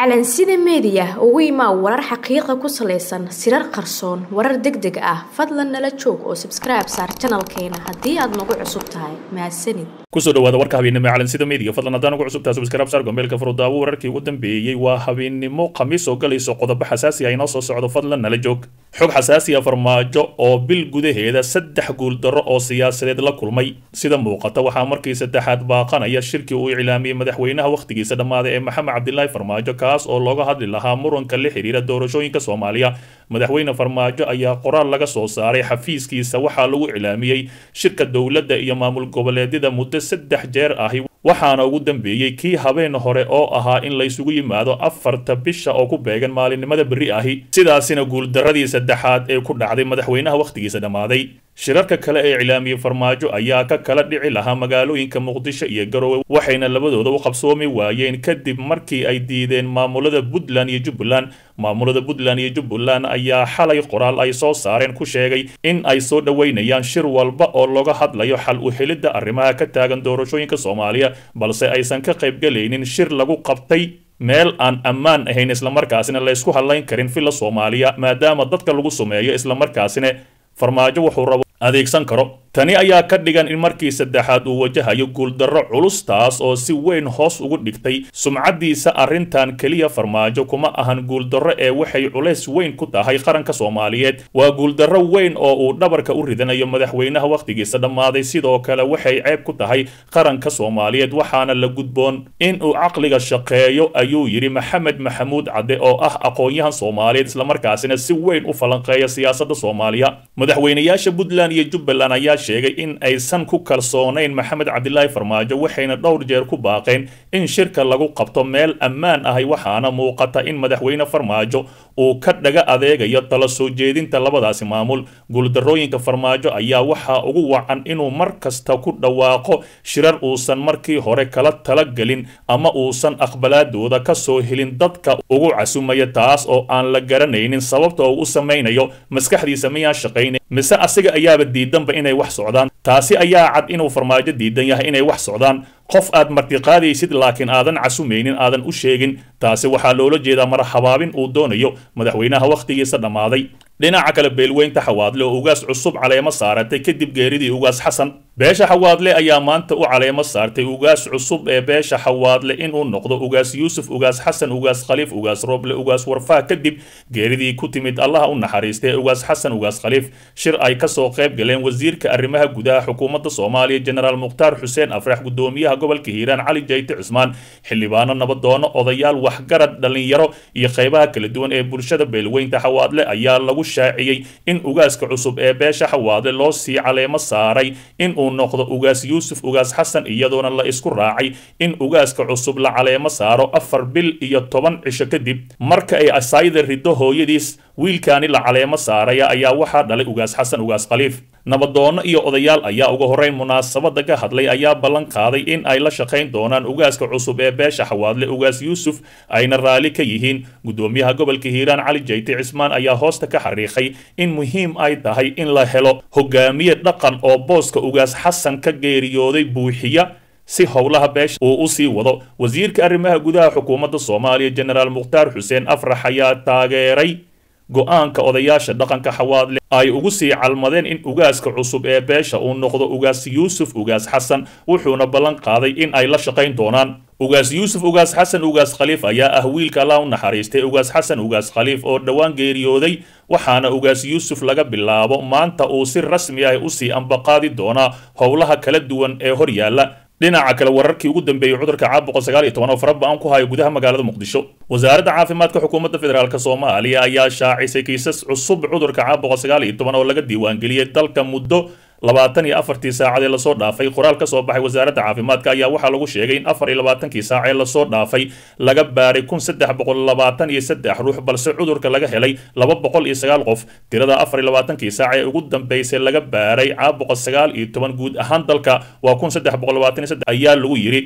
calansida meediya ugu imaa warar xaqiiqa ku salaysan sirar qarsoon warar deg deg ah fadlan nala joog oo sabskribe saar janalkeena haddii aad nagu cusub tahay mahadsanid kusoo dhawaada warka habeennimo ee calansida meediga fadlan haddaan ugu cusub tahay subscribe saar gombeelka furudaawo wararkii ugu dambeeyey waa habeennimo khamiis oo galayso qodobo xasaasi ah inoo soo socdo fadlan nala joog xog xasaasi ah farmaajo oo bil gudaheeda saddex guuldarro oo siyaasadeed la kulmay sida muuqata waxaa markii saddexaad baaqanaya shirkii uu iclaamiyey madaxweynaha wakhtigiisa dhammaaday ee maxamed cabdilaahi farmaajo kaas oo looga hadli lahaa muranka la xiriira doorashooyinka soomaaliya madaxweyne farmaajo ayaa qoraal laga soo saaray xafiiskiisa waxaa lagu iclaamiyey shirka dowladda iyo maamul goboleedyada muddo saddex jeer ahi waxaana ugu dambeeyey kii habeen hore oo ahaa in laysugu yimaado afarta bisha oo ku beegan maalinimada berri ahi sidaasina guuldaradii saddexaad ee ku dhacday madaxweynaha wakhtigiisa dhammaaday shirarka kale ee iclaamiyey farmaajo ayaa ka kala dhici lahaa magaalooyinka muqdisho iyo garowe waxayna labadooda u qabsoomi waayeen kadib markii ay diideen maamulada puntland iyo jubbaland maamulada puntland iyo jubbaland ayaa xalay qoraal ay soo saareen ku sheegay in ay soo dhoweynayaan shir walba oo looga hadlayo xal u helidda arrimaha ka taagan doorashooyinka soomaaliya balse aysan ka qaybgalaynin shir lagu qabtay meel aan ammaan ahayn islamarkaasina laysku hadlayn karin villa soomaaliya maadaama dadka lagu sumeeyo islamarkaasina farmaajo wuxuu rabo adeegsan karo tani ayaa ka dhigan in markii saddexaad uu wajahayo guuldarro culus taas oo si weyn hoos ugu dhigtay sumcaddiisa arrintan keliya farmaajo kuma ahan guuldarro ee waxay culays weyn ku tahay qaranka soomaaliyeed waa guuldarro weyn oo uu dhabarka u ridanayo madaxweynaha wakhtigiisa dhammaaday sidoo kale waxay ceeb ku tahay qaranka soomaaliyeed waxaana la gudboon in uu caqliga shaqeeyo ayuu yidhi maxamed maxamuud cadde oo ah aqoon-yahan soomaaliyeed islamarkaasina si weyn u falanqeeya siyaasadda soomaaliya madaxweynayaasha puntland iyo jubbaland ayaa sheegay in aysan ku kalsoonayn maxamed cabdilaahi farmaajo waxayna dhowr jeer ku baaqeen in shirka lagu qabto meel ammaan ahay waxaana muuqata in madaxweyne farmaajo uu ka dhaga adeegayo tala soo jeedinta labadaasi maamul guuldarrooyinka farmaajo ayaa waxaa ugu wacan inuu mar kasta ku dhawaaqo shirar uusan markii hore kala talagelin ama uusan aqbalaadooda ka soo helin dadka ugu casumaya taas oo aan la garanaynin sababta uu u samaynayo maskaxdiisa miyaan shaqayn mise asiga ayaaba diidanba inay wax socdaan taasi ayaa cad inuu farmaajo diidan yahay inay wax socdaan qof aad martiqaadaysid laakiin aadan casumaynin aadan u sheegin taasi waxaa loola jeedaa mar habaabin uu doonayo madaxweynaha wakhtigiisa dhammaaday dhinaca kale beelweynta xawaadle oo ugaas cusub caleemo saaratay kadib geeridii ugaas xasan beesha xawaadle ayaa maanta u caleemo saartay ugaas cusub ee beesha xawaadle inuu noqdo ugaas yuusuf ugaas xasan ugaas khaliif ugaas roble ugaas warfaa kadib geeridii ku timid allaha u naxariistay ugaas xasan ugaas khaliif shir ay kasoo qayb galeen wasiirka arrimaha gudaha xukuumadda soomaaliya jenaraal mukhtaar xuseen afrax gudoomiyaha gobolka hiiraan cali jayte cusmaan xildhibaano nabadoono odayaal waxgarad dhallinyaro iyo qaybaha kala duwan ee bulshada beelweynta xawaadle ayaa lagu shaaciyey in ugaaska cusub ee beesha xawaadle loo sii caleemo saaray in uu noqdo ugaas yuusuf ugaas xasan iyadoona la isku raacay in ugaaska cusub la caleemo saaro afar bil iyo toban cisho kadib marka ay asaayida riddo hooyadiis wiilkaani la caleemo saaraya ayaa waxaa dhalay ugaas xasan ugaas khaliif nabadoono iyo odayaal ayaa uga horreyn munaasabadda ka hadlay ayaa ballan qaaday in ay la shaqayn doonaan ugaaska cusub ee beesha xawaadle ugaas yuusuf ayna raalli ka yihiin gudoomiyaha gobolka hiiraan cali jayte cismaan ayaa hoosta ka xariiqay in muhiim ay tahay in la helo hogaamiye dhaqan oo booska ugaas xasan ka geeriyooday buuxiya si howlaha beesha uu u sii wado wasiirka arrimaha gudaha xukuumadda soomaaliya jenaraal mukhtaar xuseen afrax ayaa taageeray go-aanka odayaasha dhaqanka xawaadle ay ugu sii calmadeen in ugaaska cusub ee beesha uu noqdo ugaas yuusuf ugaas xasan wuxuuna ballan qaaday in ay la shaqayn doonaan ugaas yuusuf ugaas xasan ugaas khaliif ayaa ah wiilka allah u naxariistay ugaas xasan ugaas khaliif oo dhowaan geeriyooday waxaana ugaas yuusuf laga bilaabo maanta uu si rasmi ah usii ambaqaadi doonaa howlaha kala duwan ee hor yaalla dhinaca kale wararkii ugu dambeeyey cudurka caabuqa sagaal iyo toban oo fara ba-an ku hayo gudaha magaalada muqdisho wasaaradda caafimaadka xukuumadda federaalk soomaaliya ayaa shaacisay kiisas cusub cudurka caabuqa sagaal iyo toban oo laga diiwaangeliyey dalka muddo labaatan iyo afartii saacadee lasoo dhaafay qoraal ka soo baxay wasaaradda caafimaadka ayaa waxaa lagu sheegay in afar iyo labaatankii saacee lasoo dhaafay laga baaray kun saddex boqol labaatan iyo saddex ruux balse cudurka laga helay laba boqol iyo sagaal qof tirada afar iyo labaatankii saac ee ugu dambeysay laga baaray caabuqa sagaal iyo toban guud ahaan dalka waa kun saddex boqol labaatan iyo saddex ayaa lagu yidhi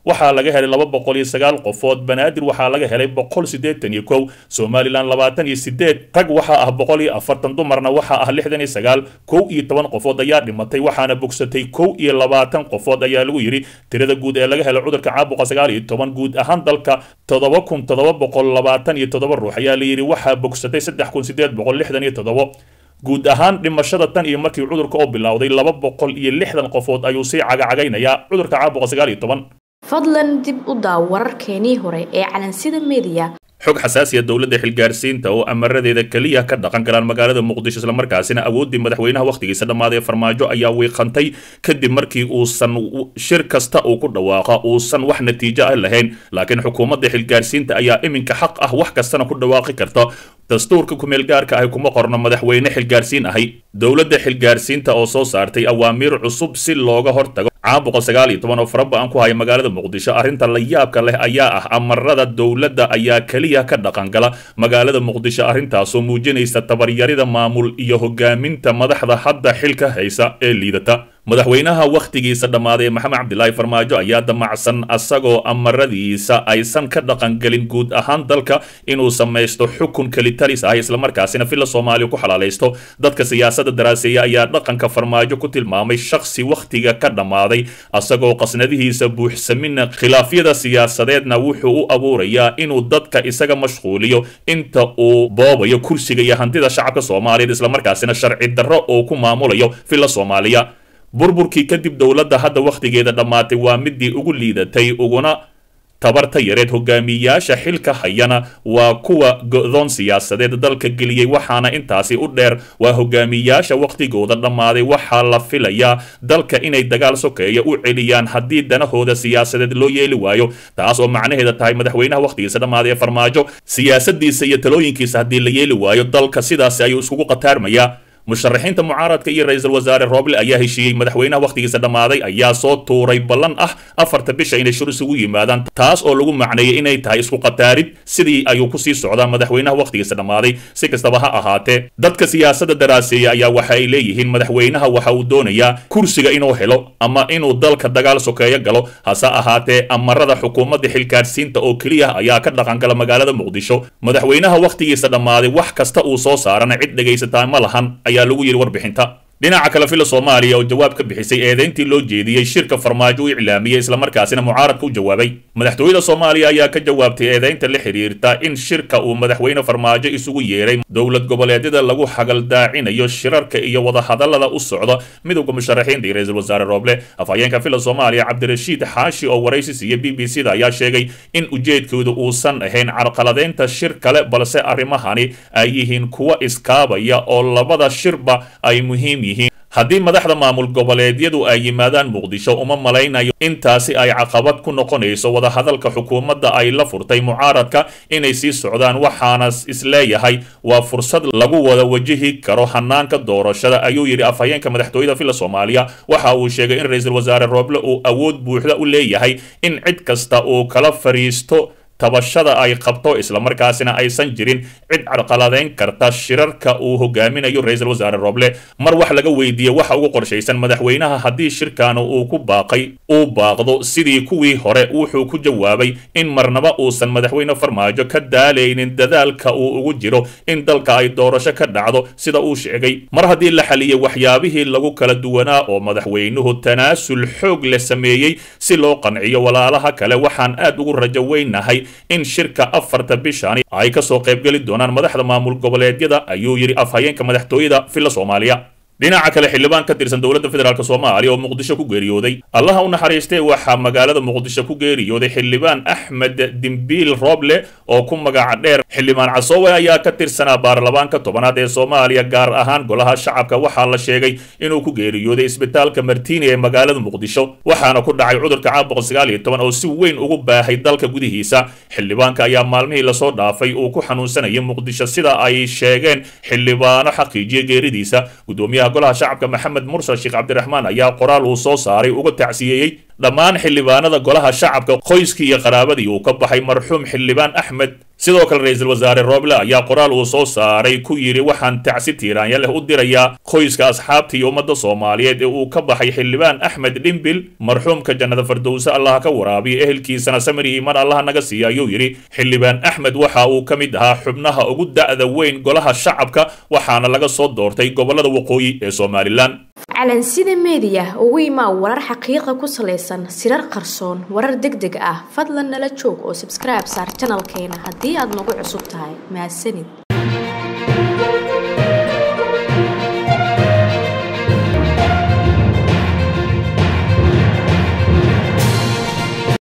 waxaa laga helay laba boqol iyo sagaal qofood banaadir waxaa laga helay boqol siddeetan iyo kow somalilan labaatan iyo sideed rag waxaa ah boqol iyo afartan dumarna waxaa ah lixdan iyo sagaal kow iyo toban qofood ayaa dhimatay waxaana bogsatay kow iyo labaatan qofood ayaa lagu yidhi tirada guud ee laga helay cudurka caabuqa sagaal iyo toban guud ahaan dalka toddoba kun toddoba boqol labaatan iyo toddoba ruux ayaa la yidhi waxaa bogsatay saddex kun sideed boqol lixdan iyo toddoba guud ahaan dhimashada tan iyo markii cudurka oo bilowday laba boqol iyo lixdan qofood ayuu sii cagacagaynayaa cudurka caabuqa sagaal iyo toban fadlan dib u daaw wararkeenii hore ee calansida media xog xasaasiya dowladda xilgaarsiinta oo amaradeeda keliya ka dhaqan galaan magaalada muqdisho islamarkaasina awooddii madaxweynaha wakhtigiisa dhammaaday farmaajo ayaa wiiqantay kadib markii uusan shir kasta uu ku dhawaaqa uusan wax natiijo ah lahayn laakiin xukuumadda xilgaarsiinta ayaa iminka xaq ah wax kastana ku dhawaaqi karta dastuurka kumeel gaarka ahi kuma qorno madaxweyne xilgaarsiin ahi dowladda xilgaarsiinta oo soo saartay awaamiir cusub si looga hortago caabuqa sagaal iyo toban oo faraba-an ku haya magaalada muqdisho arrinta la yaabka leh ayaa ah amarada dowladda ayaa keliya ka dhaqangala magaalada muqdisho arrintaasoo muujinaysa tabaryarida maamul iyo hogaaminta madaxda hadda xilka haysa ee liidata madaxweynaha wakhtigiisa dhammaaday maxamed cabdilaahi farmaajo ayaa damacsan asagoo amaradiisa aysan ka dhaqangelin guud ahaan dalka inuu samaysto xukun kelitalis ah islamarkaasina villa soomaaliya ku xalaalaysto dadka siyaasadda daraaseeya ayaa dhaqanka farmaajo ku tilmaamay shakhsi wakhtiga ka dhammaaday asagoo qasnadihiisa buuxsamina khilaafyada siyaasadeedna wuxuu u abuurayaa inuu dadka isaga mashquuliyo inta uu boobayo kursiga iyo hantida shacabka soomaaliyeed islamarkaasina sharci darro uu ku maamulayo villa soomaaliya burburkii kadib dowladda hadda wakhtigeeda dhammaatay waa midii ugu liidatay uguna tabarta yareed hogaamiyayaasha xilka hayana waa kuwa go-doon siyaasadeed dalka geliyey waxaana intaasi u dheer waa hogaamiyayaasha wakhtigooda dhammaaday waxaa la filayaa dalka inay dagaal sokeeya u celiyaan haddii danahooda siyaasadeed loo yeeli waayo taas oo macnaheeda tahay madaxweynaha wakhtigiisa dhammaaday ee farmaajo siyaasadiisa iyo talooyinkiisa haddii la yeeli waayo dalka sidaasi ayuu iskugu qataarmayaa musharaxiinta mucaaradka iyo ra-iisul wasaare rooble ayaa heshiiyey madaxweynaha wakhtigiisa dhammaaday ayaa soo tuuray ballan ah afarta bisha inay shir isugu yimaadaan taas oo lagu macneeyey inay tahay isku qataarid sidii ayuu kusii socdaa madaxweynaha wakhtigiisa dhammaaday si kastaba ha ahaatee dadka siyaasadda daraaseeya ayaa waxa ay leeyihiin madaxweynaha waxa uu doonayaa kursiga inuu helo ama inuu dalka dagaal sokeeyo galo hase ahaatee amarada xukuumadda xilgaadhsiinta oo keliya ayaa ka dhaqangala magaalada muqdisho madaxweynaha wakhtigiisa dhammaaday wax kasta uu soo saarana cid dhegaysataa ma lahan ayaa lagu yidhi warbixinta dhinaca kale villa soomaaliya oo jawaab ka bixisay eedeyntii loo jeediyey shirka farmaajo u iclaamiyey islamarkaasina mucaaradka u jawaabay madaxtooyada soomaaliya ayaa ka jawaabtay eedeynta la xiriirta in shirka uu madaxweyne farmaajo isugu yeeray dowlad goboleedyada lagu xagaldaacinayo shirarka iyo wadahadalada u socda midowda musharaxiinta iyo ra-iisul wasaare rooble afhayeenka villa soomaaliya cabdirashiid xaashi oo waraysi siiya b b c da ayaa sheegay in ujeedkoodu uusan ahayn carqaladeynta shir kale balse arrimahani ay yihiin kuwa iskaabaya oo labada shirba ay muhiim yihiin haddii madaxda maamul goboleedyadu ay yimaadaan muqdisho uma malaynayo intaasi ay caqabad ku noqonayso wadahadalka xukuumadda ay la furtay mucaaradka inay sii socdaan waxaana isleeyahay waa fursad lagu wada wajihi karo hanaanka doorashada ayuu yidhi afhayeenka madaxtooyada villa soomaaliya waxa uu sheegay in ra-iisul wasaare rooble uu awood buuxda u leeyahay in cid kasta uu kala fariisto tabashada ay qabto islamarkaasina aysan jirin cid carqaladeyn karta shirarka uu hogaaminayo ra-iisul wasaare rooble mar wax laga weydiiyey waxa ugu qorshaysan madaxweynaha haddii shirkan uu ku baaqay uu baaqdo sidii kuwii hore wuxuu ku jawaabay in marnaba uusan madaxweyne farmaajo ka daalaynin dadaalka uu ugu jiro in dalka ay doorasho ka dhacdo sida uu sheegay mar haddii la xaliyey waxyaabihii lagu kala duwanaa oo madaxweynuhu tanaasul xoog la sameeyey si loo qanciyo walaalaha kale waxaan aad ugu rajo weynahay in shirka afarta bishani ay ka soo qaybgeli doonaan madaxda maamul goboleedyada ayuu yidhi afhayeenka madaxtooyada villa soomaaliya dhinaca kale xildhibaan ka tirsan dowladda federaalk soomaaliya oo muqdisho ku geeriyooday allaha u naxariistay waxaa magaalada muqdisho ku geeriyooday xildhibaan axmed dimbiil rooble oo ku magaca dheer xildhibaan casoowe ayaa ka tirsanaa baarlamaanka tobanaad ee soomaaliya gaar ahaan golaha shacabka waxaa la sheegay inuu ku geeriyooday isbitaalka martiini ee magaalada muqdisho waxaana ku dhacay cudurka caabuqa sagaal iyo toban oo si weyn ugu baahay dalka gudihiisa xildhibaanka ayaa maalmihii lasoo dhaafay uu ku xanuunsanayay muqdisho sida ay sheegeen xildhibaano xaqiijiya geeridiisa gudoomiyaha golaha shacabka maxamed mursal sheekh cabdiraxmaan ayaa qoraal uu soo saaray uga tacsiyeeyey dhammaan xildhibaanada golaha shacabka qoyskii iyo qaraabadii uu ka baxay marxuum xildhibaan axmed sidoo kale ra-iisul wasaare rooble ayaa qoraal uu soo saaray ku yidhi waxaan tacsi tiiraanya leh u dirayaa qoyska asxaabta iyo ummadda soomaaliyeed ee uu ka baxay xildhibaan axmed dhimbil marxuumka jannada fardowse allaha ka waraabiya ehelkiisana samir iiman allaha naga siiya ayuu yidhi xildhibaan axmed waxa uu ka mid ahaa xubnaha ugu da'da weyn golaha shacabka waxaana laga soo doortay gobollada waqooyi ee somalilan calansida meediya ugu imaa warar xaqiiqa ku salaysan sirar qarsoon warar deg deg ah fadlan nala joog oo sabskribe saar janalkeena haddii aad nagu cusub tahay mahadsanid